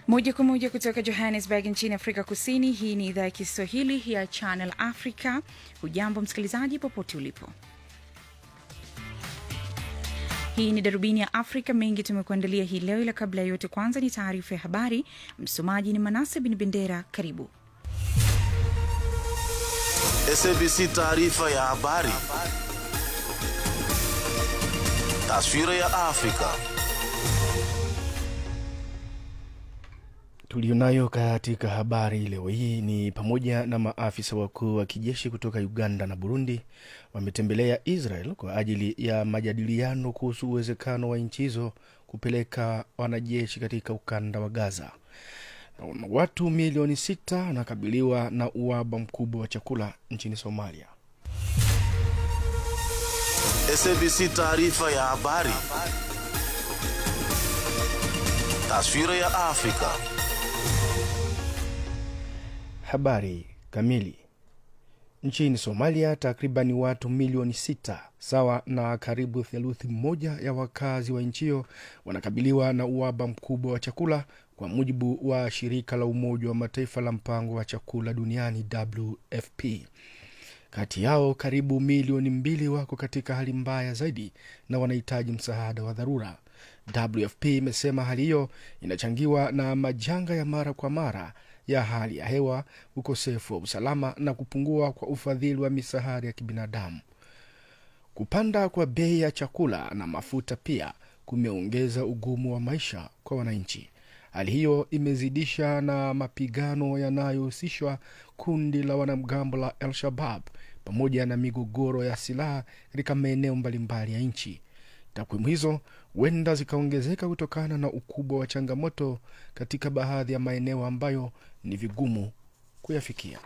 Moja kwa moja kutoka Johannesburg nchini Afrika Kusini. Hii ni idhaa ya Kiswahili ya Channel Africa. Hujambo msikilizaji, popote ulipo. Hii ni darubini ya Afrika. Mengi tumekuandalia hii leo, ila kabla ya yote, kwanza ni taarifa ya habari. Msomaji ni Manase Bin Bendera. Karibu. SABC taarifa ya habari. Taswira ya Afrika. Tulionayo katika habari leo hii ni pamoja na maafisa wakuu wa kijeshi kutoka Uganda na Burundi wametembelea Israel kwa ajili ya majadiliano kuhusu uwezekano wa nchi hizo kupeleka wanajeshi katika ukanda wa Gaza. Na watu milioni sita wanakabiliwa na uhaba mkubwa wa chakula nchini Somalia. SABC taarifa ya habari. Taswira ya Afrika. Habari kamili. Nchini Somalia, takribani watu milioni sita sawa na karibu theluthi moja ya wakazi wa nchi hiyo wanakabiliwa na uhaba mkubwa wa chakula, kwa mujibu wa shirika la Umoja wa Mataifa la mpango wa chakula duniani WFP. Kati yao karibu milioni mbili wako katika hali mbaya zaidi na wanahitaji msaada wa dharura. WFP imesema hali hiyo inachangiwa na majanga ya mara kwa mara ya hali ya hewa, ukosefu wa usalama na kupungua kwa ufadhili wa misaada ya kibinadamu. Kupanda kwa bei ya chakula na mafuta pia kumeongeza ugumu wa maisha kwa wananchi. Hali hiyo imezidisha na mapigano yanayohusishwa kundi la wanamgambo la El Shabab pamoja na migogoro ya silaha katika maeneo mbalimbali ya nchi. Takwimu hizo huenda zikaongezeka kutokana na ukubwa wa changamoto katika baadhi ya maeneo ambayo ni vigumu kuyafikia.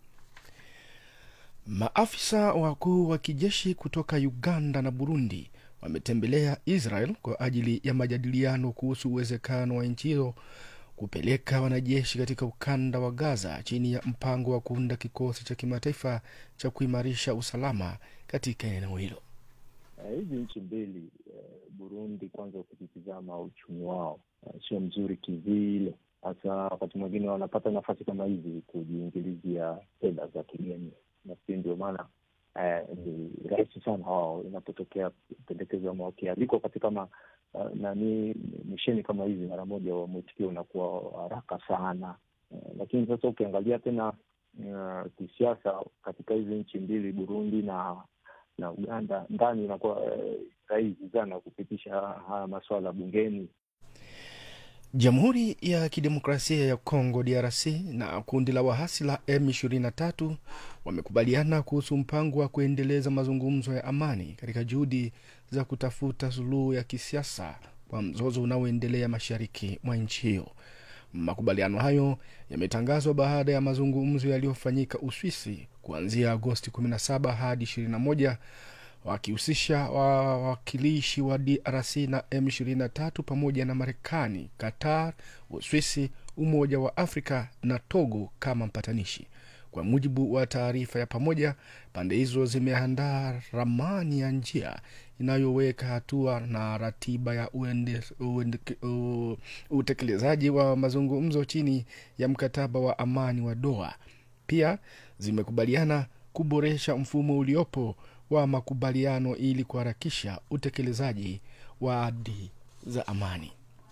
Maafisa wakuu wa kijeshi kutoka Uganda na Burundi wametembelea Israel kwa ajili ya majadiliano kuhusu uwezekano wa nchi hiyo kupeleka wanajeshi katika ukanda wa Gaza chini ya mpango wa kuunda kikosi cha kimataifa cha kuimarisha usalama katika eneo hilo. Hizi uh, nchi mbili uh, Burundi kwanza, ukitizama uchumi wao uh, sio mzuri kivile, hasa wakati mwingine wanapata nafasi kama hizi kujiingilizia fedha za kigeni. Nafikiri ndio maana uh, ni rahisi sana wao inapotokea pendekezo ama wakialikwa katika ma, uh, nani misheni kama hizi, mara moja wa mwitikio unakuwa haraka sana uh, lakini sasa ukiangalia tena uh, kisiasa katika hizi nchi mbili Burundi na na Uganda ndani inakuwa eh, rahisi sana kupitisha haya maswala bungeni. Jamhuri ya Kidemokrasia ya Kongo DRC na kundi la wahasi la M23 wamekubaliana kuhusu mpango wa kuendeleza mazungumzo ya amani katika juhudi za kutafuta suluhu ya kisiasa kwa mzozo unaoendelea mashariki mwa nchi hiyo. Makubaliano hayo yametangazwa baada ya mazungumzo yaliyofanyika Uswisi kuanzia Agosti 17 hadi 21 wakihusisha wawakilishi wa DRC na M23 pamoja na Marekani, Qatar, Uswisi, Umoja wa Afrika na Togo kama mpatanishi. Kwa mujibu wa taarifa ya pamoja, pande hizo zimeandaa ramani ya njia inayoweka hatua na ratiba ya uende, uende, u, utekelezaji wa mazungumzo chini ya mkataba wa amani wa Doha. Pia zimekubaliana kuboresha mfumo uliopo wa makubaliano ili kuharakisha utekelezaji wa ahadi za amani.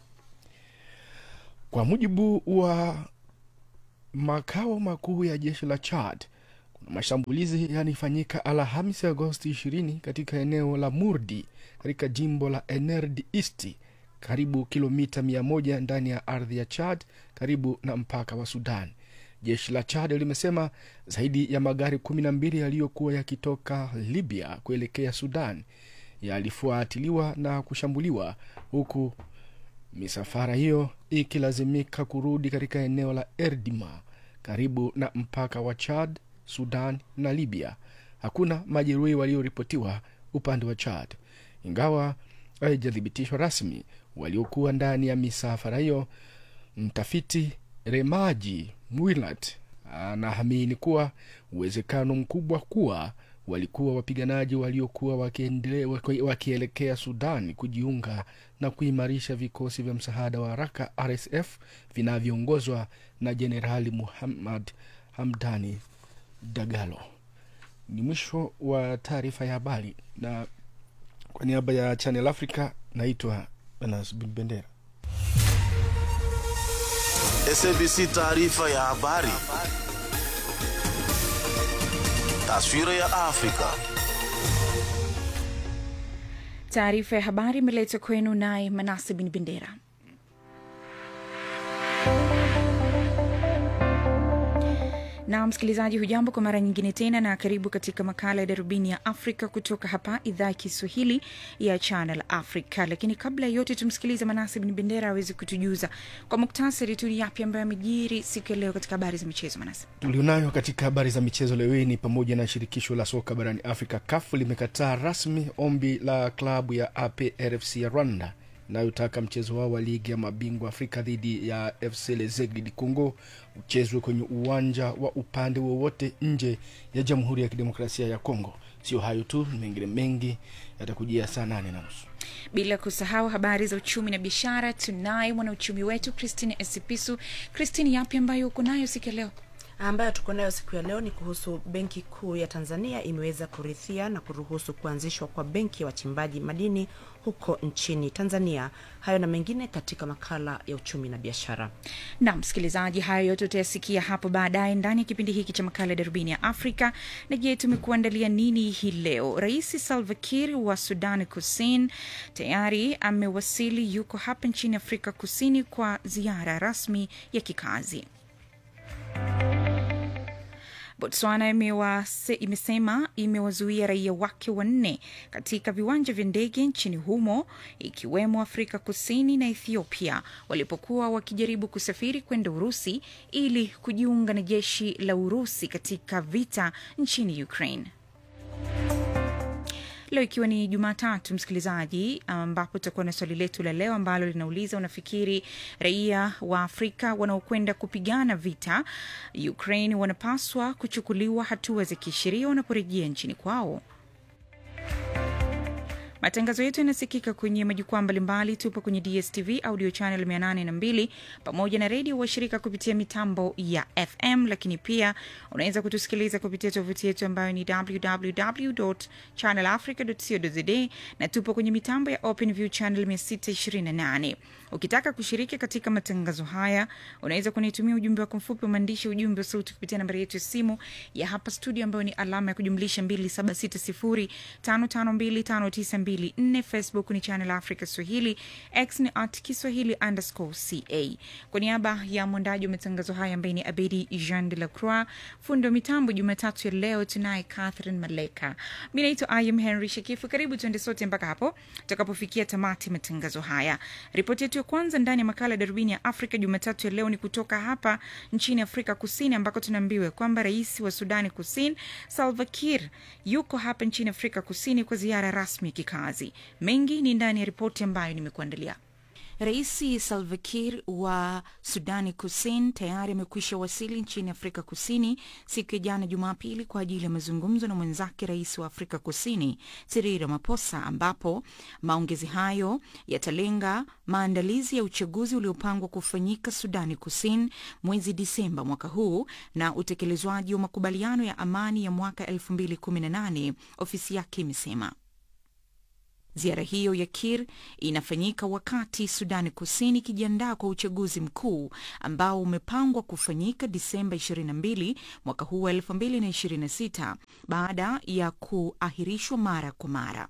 Kwa mujibu wa makao makuu ya jeshi la Chad, kuna mashambulizi yanifanyika Alhamisi Agosti 20 katika eneo la Murdi katika jimbo la Enerd East, karibu kilomita 100 ndani ya ardhi ya Chad, karibu na mpaka wa Sudan. Jeshi la Chad limesema zaidi ya magari kumi na mbili yaliyokuwa yakitoka Libya kuelekea Sudan yalifuatiliwa na kushambuliwa huku misafara hiyo ikilazimika kurudi katika eneo la Erdima karibu na mpaka wa Chad, Sudan na Libya. Hakuna majeruhi walioripotiwa upande wa Chad, ingawa haijathibitishwa rasmi waliokuwa ndani ya misafara hiyo. Mtafiti Remaji Mwilat anaamini kuwa uwezekano mkubwa kuwa walikuwa wapiganaji waliokuwa wakiendele- waki- wakielekea Sudan kujiunga na kuimarisha vikosi vya msaada wa haraka RSF vinavyoongozwa na Jenerali Muhammad Hamdani Dagalo. Ni mwisho wa taarifa ya habari, na kwa niaba ya Channel Africa naitwa Anas Bin Bendera. SABC taarifa ya habari. Taswira ya Afrika. Taarifa ya habari imeletwa kwenu naye Manase Bin Bendera. na msikilizaji, hujambo kwa mara nyingine tena, na karibu katika makala ya darubini ya Afrika kutoka hapa idhaa ya Kiswahili ya Channel Africa. Lakini kabla ya yote, tumsikilize Manase Bin Bendera aweze kutujuza kwa muktasari tu ni yapi ambayo amejiri siku ya leo katika habari za michezo. Manase. tulionayo katika habari za michezo leo hii ni pamoja na shirikisho la soka barani Afrika CAF limekataa rasmi ombi la klabu ya APRFC ya Rwanda inayotaka mchezo wao wa ligi ya mabingwa Afrika dhidi ya FC Lezegle di Congo uchezwe kwenye uwanja wa upande wowote nje ya Jamhuri ya Kidemokrasia ya Kongo. Sio hayo tu, mengine mengi yatakujia saa nane na nusu. Bila kusahau habari za uchumi na biashara, tunaye mwanauchumi wetu Christine Esipisu. Christine, yapi ambayo uko nayo siku ya leo? ambayo tuko nayo siku ya leo ni kuhusu benki kuu ya Tanzania imeweza kurithia na kuruhusu kuanzishwa kwa benki ya wachimbaji madini huko nchini Tanzania. Hayo na mengine katika makala ya uchumi na biashara. na msikilizaji, hayo yote utayasikia hapo baadaye ndani ya kipindi hiki cha makala ya darubini ya Afrika. Na je, tumekuandalia nini hii leo? Rais Salva Kiir wa Sudan Kusini tayari amewasili, yuko hapa nchini Afrika Kusini kwa ziara rasmi ya kikazi. Botswana imewase, imesema imewazuia raia wake wanne katika viwanja vya ndege nchini humo ikiwemo Afrika Kusini na Ethiopia walipokuwa wakijaribu kusafiri kwenda Urusi ili kujiunga na jeshi la Urusi katika vita nchini Ukraine. Leo ikiwa ni Jumatatu, msikilizaji, ambapo tutakuwa na swali letu la leo ambalo linauliza unafikiri raia wa Afrika wanaokwenda kupigana vita Ukraine wanapaswa kuchukuliwa hatua za kisheria wanaporejea nchini kwao? Matangazo yetu yanasikika kwenye majukwaa mbalimbali. Tupo kwenye DSTV audio channel 802 pamoja na redio washirika kupitia mitambo ya FM, lakini pia unaweza kutusikiliza kupitia tovuti yetu ambayo ni www.channelafrica.co.za na tupo kwenye mitambo ya OpenView channel 628. Ukitaka kushiriki katika matangazo haya, unaweza kunitumia ujumbe wako mfupi wa maandishi, ujumbe wa sauti kupitia nambari yetu ya simu ya hapa studio ambayo ni alama ya kujumlisha 2760552594. Facebook ni Channel Africa Swahili, X ni at Kiswahili underscore ca. Kwa niaba ya mwandaji wa matangazo haya ambaye ni Abedi Jean de la Croix, fundi wa mitambo Jumatatu ya leo tunaye Catherine Maleka. Mi naitwa Im Henry Shekifu. Karibu tuende sote mpaka hapo tutakapofikia tamati matangazo haya. Ripoti yetu ya kwanza ndani ya makala ya darubini ya Afrika Jumatatu ya leo ni kutoka hapa nchini Afrika Kusini, ambako tunaambiwa kwamba rais wa Sudani Kusini Salva Kiir yuko hapa nchini Afrika Kusini kwa ziara rasmi ya kikazi. Mengi ni ndani ya ripoti ambayo nimekuandalia. Rais Salva Kiir wa Sudani Kusini tayari amekwisha wasili nchini Afrika Kusini siku ya jana Jumapili kwa ajili ya mazungumzo na mwenzake rais wa Afrika Kusini Cyril Ramaphosa, ambapo maongezi hayo yatalenga maandalizi ya uchaguzi uliopangwa kufanyika Sudani Kusini mwezi Disemba mwaka huu na utekelezwaji wa makubaliano ya amani ya mwaka 2018, ofisi yake imesema. Ziara hiyo ya Kir inafanyika wakati Sudani Kusini ikijiandaa kwa uchaguzi mkuu ambao umepangwa kufanyika Disemba 22 mwaka huu wa 2026 baada ya kuahirishwa mara kwa mara.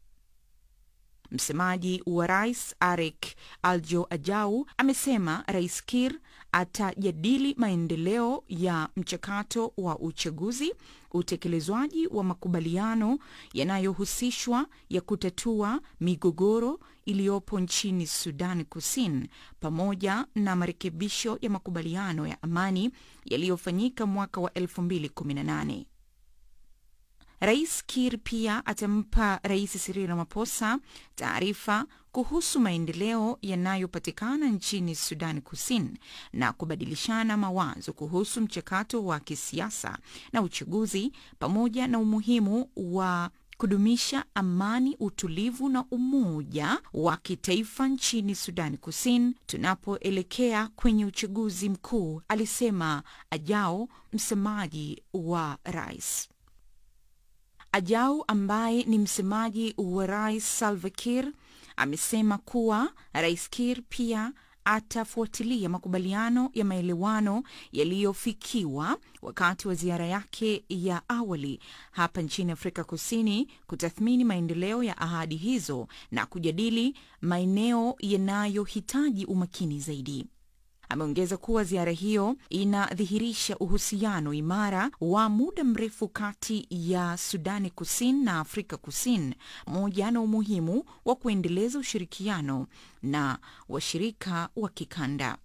Msemaji wa rais Arek Aljo Ajau amesema Rais Kir atajadili maendeleo ya mchakato wa uchaguzi, utekelezwaji wa makubaliano yanayohusishwa ya kutatua migogoro iliyopo nchini Sudan Kusini, pamoja na marekebisho ya makubaliano ya amani yaliyofanyika mwaka wa 2018. Rais Kir pia atampa Rais Cyril Ramaphosa taarifa kuhusu maendeleo yanayopatikana nchini Sudan Kusini na kubadilishana mawazo kuhusu mchakato wa kisiasa na uchaguzi pamoja na umuhimu wa kudumisha amani, utulivu na umoja wa kitaifa nchini Sudani Kusini tunapoelekea kwenye uchaguzi mkuu, alisema Ajao, msemaji wa rais. Ajao ambaye ni msemaji wa rais Salva Kiir amesema kuwa rais Kiir pia atafuatilia makubaliano ya maelewano yaliyofikiwa wakati wa ziara yake ya awali hapa nchini Afrika Kusini, kutathmini maendeleo ya ahadi hizo na kujadili maeneo yanayohitaji umakini zaidi. Ameongeza kuwa ziara hiyo inadhihirisha uhusiano imara wa muda mrefu kati ya Sudani Kusini na Afrika Kusini, pamoja na umuhimu wa kuendeleza ushirikiano na washirika wa kikanda.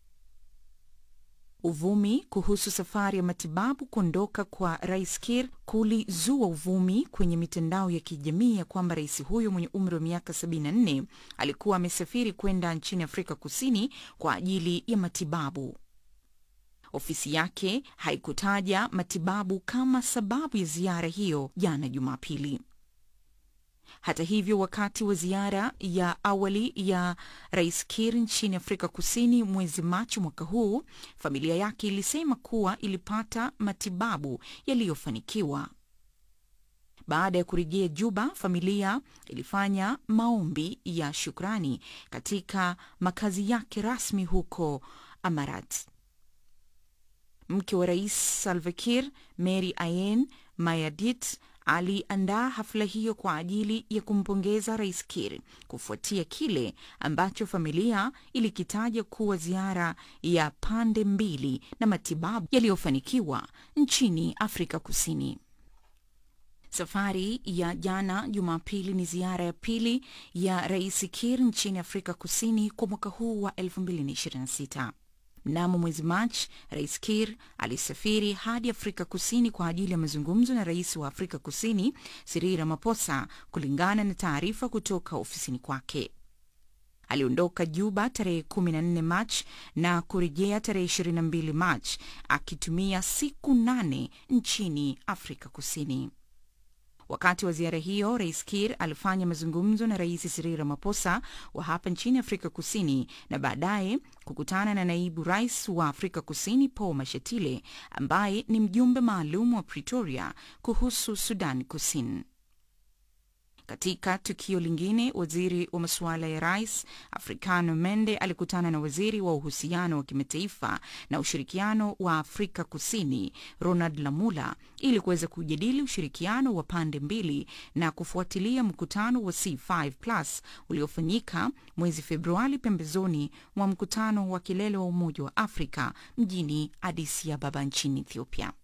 Uvumi kuhusu safari ya matibabu kuondoka kwa rais Kir kulizua uvumi kwenye mitandao ya kijamii ya kwamba rais huyo mwenye umri wa miaka 74 alikuwa amesafiri kwenda nchini Afrika Kusini kwa ajili ya matibabu. Ofisi yake haikutaja matibabu kama sababu ya ziara hiyo jana Jumapili. Hata hivyo, wakati wa ziara ya awali ya rais Kir nchini Afrika Kusini mwezi Machi mwaka huu, familia yake ilisema kuwa ilipata matibabu yaliyofanikiwa. Baada ya kurejea Juba, familia ilifanya maombi ya shukrani katika makazi yake rasmi huko Amarat. Mke wa rais Salva Kiir, Mary Ayen Mayardit, aliandaa hafla hiyo kwa ajili ya kumpongeza rais Kir kufuatia kile ambacho familia ilikitaja kuwa ziara ya pande mbili na matibabu yaliyofanikiwa nchini Afrika Kusini. Safari ya jana Jumapili ni ziara ya pili ya rais Kir nchini Afrika Kusini kwa mwaka huu wa 2026. Mnamo mwezi Machi, rais Kir alisafiri hadi Afrika Kusini kwa ajili ya mazungumzo na rais wa Afrika Kusini Cyril Ramaphosa, kulingana na taarifa kutoka ofisini kwake. Aliondoka Juba tarehe 14 Machi na kurejea tarehe 22 Machi, akitumia siku nane nchini Afrika Kusini. Wakati wa ziara hiyo, rais Kir alifanya mazungumzo na rais Cyril Ramaphosa wa hapa nchini Afrika Kusini na baadaye kukutana na naibu rais wa Afrika Kusini Paul Mashatile ambaye ni mjumbe maalum wa Pretoria kuhusu Sudan Kusini. Katika tukio lingine, waziri wa masuala ya rais Africano Mende alikutana na waziri wa uhusiano wa kimataifa na ushirikiano wa Afrika Kusini Ronald Lamula ili kuweza kujadili ushirikiano wa pande mbili na kufuatilia mkutano wa C5 Plus uliofanyika mwezi Februari pembezoni mwa mkutano wa kilele wa Umoja wa Afrika mjini Addis Ababa nchini Ethiopia.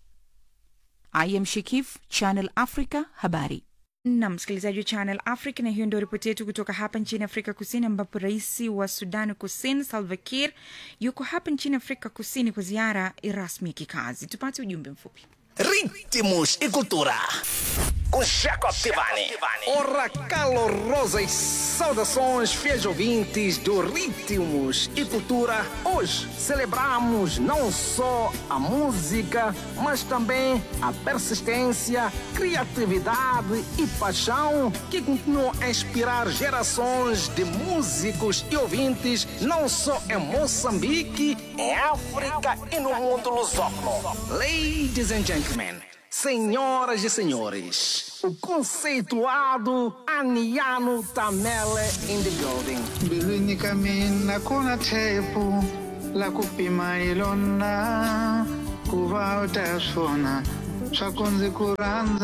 I am Shikif, Channel Africa, habari na msikilizaji wa Channel Africa, na hiyo ndio ripoti yetu kutoka hapa nchini Afrika Kusini, ambapo rais wa Sudan Kusini Salva Kiir yuko hapa nchini Afrika Kusini kwa ziara rasmi ya kikazi. Tupate ujumbe mfupi. Ritmos e cultura. Com Jaco Tivani. Ora calorosas saudações, fiéis ouvintes do Ritmos e Cultura. Hoje celebramos não só a música, mas também a persistência, criatividade e paixão que continuam a inspirar gerações de músicos e ouvintes, não só em Moçambique, em África e no mundo lusófono. Ladies and gentlemen. Senhoras e senhores, o conceituado Aniano Tamele in the building. mbilwini ka mina ku na thepu la ku pima hi lona ku va u ta swona swa ku ndzi ku rhandza